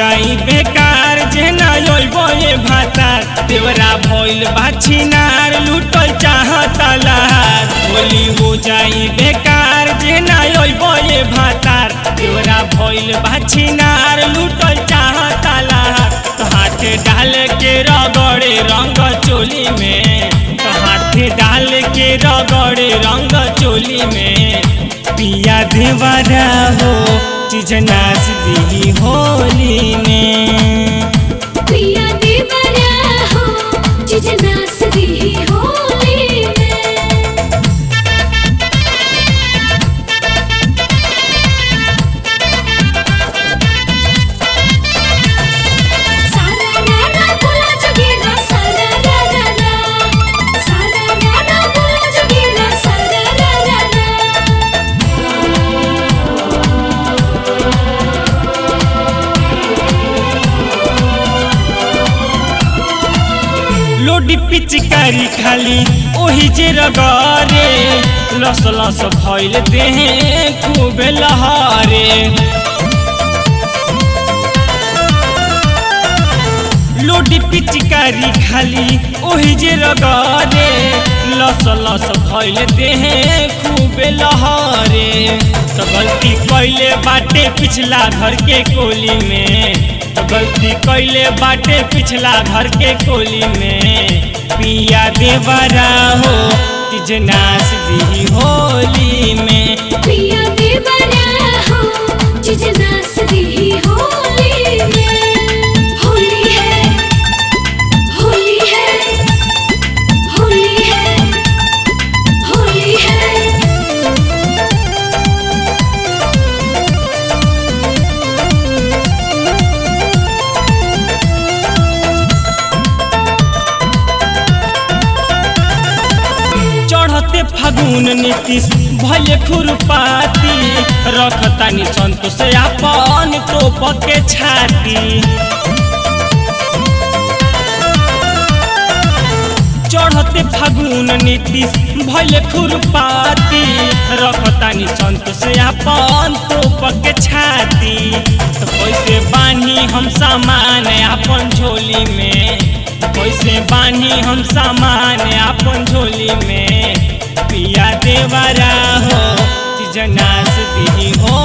जाई बेकार जेना योइबो ये भातार देवरा भइल बाछिनार लूटल चाहता लहार होली हो जाई बेकार जेना योइबो ये भातार देवरा भइल बाछिनार लूटल चाहता लहार तो हाथ डाल के रगड़े रंग चोली में तो हाथ डाल के रगड़े रंग चोली में पिया देवरा हो चीज नाच दी होली में पिया देवरा हो जिजना सदी होली में सारा राना बोला जगेरा सारा राना सारा राना बोला जगेरा सारा राना लोडी पिचकारी खाली ओही जे रगरे लस लस भइल देहे खूब लहरे लोडी पिचकारी खाली ओही जे रगरे लस लस भइल देहे खूब लहरे तो गलती कैले बाटे पिछला घर के कोली में तो गलती कैले बाटे पिछला घर के कोली में पिया देवरा हो तिज नाच दी होली में पिया देवरा हो जिजना सदी होली में होली है होली है होली है होली है चढ़ते फागुन नीतीश भले खुरपाती रखतानी संतोष अपन टोप के छाती चढ़ते फागुन नीतीश भले खुरपाती रखतानी संतोष अपन टोप के छाती तो कैसे बानी हम सामान अपन झोली में कैसे बानी हम सामान अपन झोली में पिया देवरा हो जनास दी हो